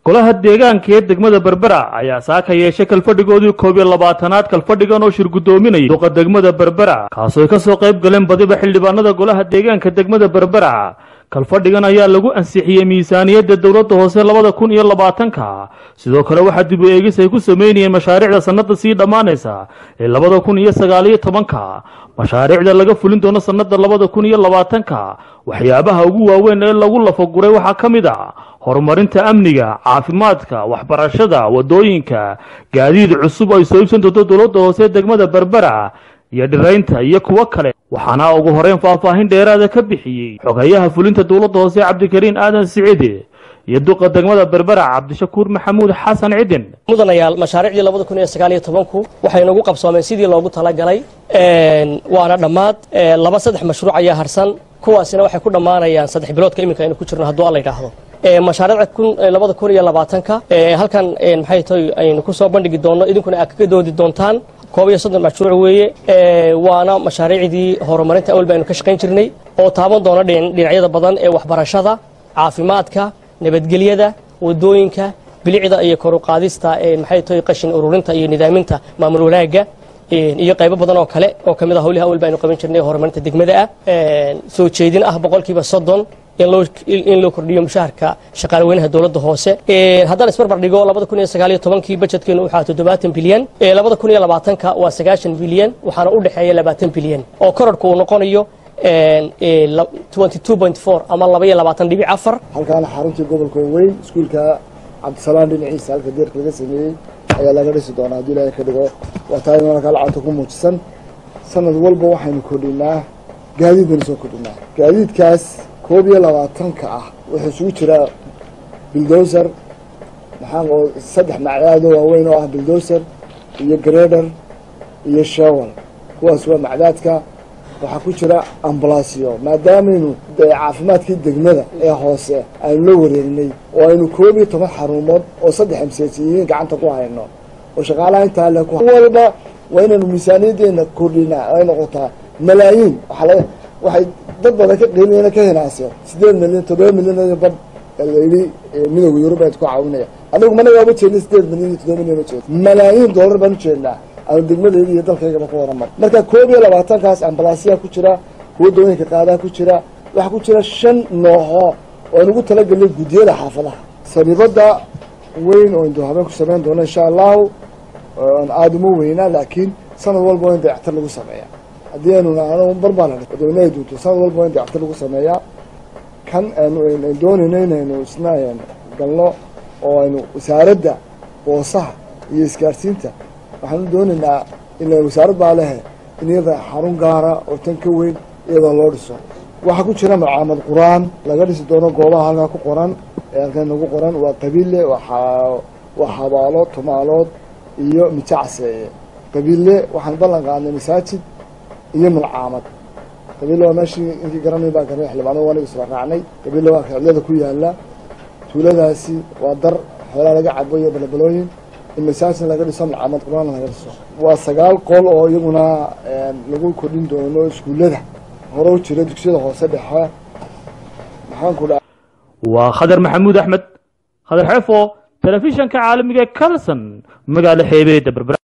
golaha deegaanka ee degmada berbera ayaa saaka yeeshay kalfadhigoodii koob iyo labaatanaad kalfadhigan oo shir guddoominayay duqa degmada berbera kaasooy ka soo qayb galeen badiba xildhibaanada golaha deegaanka degmada berbera kalfadhigan ayaa lagu ansixiyey miisaaniyadda dowladda hoose labada kun iyo labaatanka sidoo kale waxaa dib u eegis ay ku sameynayeen mashaariicda sannada sii dhammaanaysa ee labada kun iyo sagaaliyo tobanka mashaariicda laga fulin doono sannada labada kun iyo labaatanka waxyaabaha ugu waaweyn ee lagu lafaguray waxaa ka mid a horumarinta amniga caafimaadka waxbarashada wadooyinka gaadiid cusub ay soo iibsan doonto dowladda hoose degmada berbera iyo dhiraynta iyo kuwo kale waxaana ugu horeyn faahfaahin dheeraada ka bixiyey xogeyaha fulinta dowladda hoose cabdikariin aadan siciide iyo duqa degmada berbera cabdishakuur maxamuud xasan cidin mudanayaal mashaariicdii labada kun iyo sagaal iyo tobanku waxay nagu qabsoomeen sidii loogu talagalay waana dhammaad laba saddex mashruuc ayaa harsan kuwaasina waxay ku dhammaanayaan saddex biloodka iminka aynu ku jirno hadduu alla yidhaahdo mashaariicda labada kun iyo labaatanka halkan maxay tahay aynu ku soo bandhigi doonno idinkuna aad kaga doodi doontaan koob iyo soddon mashruuc weeye waana mashaariicdii horumarinta awal baynu ka shaqayn jirnay oo taaban doona dhinacyada badan ee waxbarashada caafimaadka nabadgelyada wadooyinka bilicda iyo kor u qaadista maxay tahay qashin ururinta iyo nidaaminta maamul wanaagga iyo qaybo badan oo kale oo kamid ah howlihi awal baynu qaban jirnay horumarinta degmada ah soo jeedin ah boqolkiiba soddon in loo kordhiyo mushaharka shaqaale weynaha dowladda hoose haddaan isbarbar dhigo labada kun iyo sagaal iyo tobankii bajetkeenu waxaa toddobaatan bilyan labada kun iyo labaatanka waa sagaashan bilyan waxaana u dhexeeya labaatan bilyan oo korarhku uu noqonayo ama laba iyo labaatan dhibic afar halkaana xaruntii gobolka weyn iskuulka cabdisalaan dhinaciisa halka deerka laga sameeyey ayaa laga dhisi doonaa haddii ilaahay ka dhigo waa tahay markaa lacagta ku muujisan sanad walba waxaynu kordhinaa gaadiid baynu soo kordhinaa gaadiidkaas koob iyo labaatanka ah wuxuu isugu jiraa bildoser maxaa saddex macdaado waaweyn oo ah bildoser iyo greder iyo shewal kuwaas waa macdaadka waxaa ku jira ambalaasyo maadaamaynu caafimaadkii degmada ee hoose aynu la wareegnay oo aynu koob iyo toban xarumood oo saddex amseesiyiin gacanta ku hayno oo shaqaalaha intaa le walba waa inaynu miisaaniyadeena kordhinaa ay noqotaa malaayiin waxay dad badan ka qiimayna ka hinaasyo sideed milyan toddoba milyan bad layidhi midooda yurub aad ku caawinaya anagu mana waaba jeedna sideed milyan iyo toddoba milyan ujeed malaayiin doolar baan ujeednaa aanu degmadayda iyo dalkaygaba ku horamar marka koob iyo labaatankaas ambalaasyaa ku jira kuwa dawooyinka qaadaa ku jira waxaa ku jira shan nooho oo aan ugu talagelnay guddiyada xaafadaha sariibada weyn oo indu habeen ku samayn doono insha allahu aan aada uma weynaa laakiin sanad walba waa in dayactar lagu sameeya haddii aynu naano barbaa la madaxweynaha duunto sanad walba waa in dayactar lagu sameeyaa kan aanu doonayno inaynu isna galno oo aynu wasaaradda boosaha iyo isgaarsiinta waxaanu doonaynaa ila wasaarad baa lehe in iyada xarun gaara oo tan ka weyn iyadoo loo dhiso waxaa ku jira macaamad qur-aan laga dhisi doono goobaha halkaa ku qoran ee halkan nagu qoran waa qabiille waa xabaalo tumaalood iyo mijacseeye qabiille waxaan ballan qaadnay masaajid iyo malcaamad qabiille waa meeshii inkii garanay baa garanay xildhibaanada aniga isla raacnay qabiille waa ficilada ku yaala tuuladaasi waa dar xoolaa laga cabo iyo balabalooyin in masaajid laga dhiso malcaamad qur-aan laga dhiso waa sagaal qol oo iyaguna lagu kordhin doono iskuullada hore u jira dugsiyada hoose dhexe maxaanku dha waa khadar maxamuud axmed khadar xeefo telefishanka caalamiga ee carlson magaalo xeebeeda berbera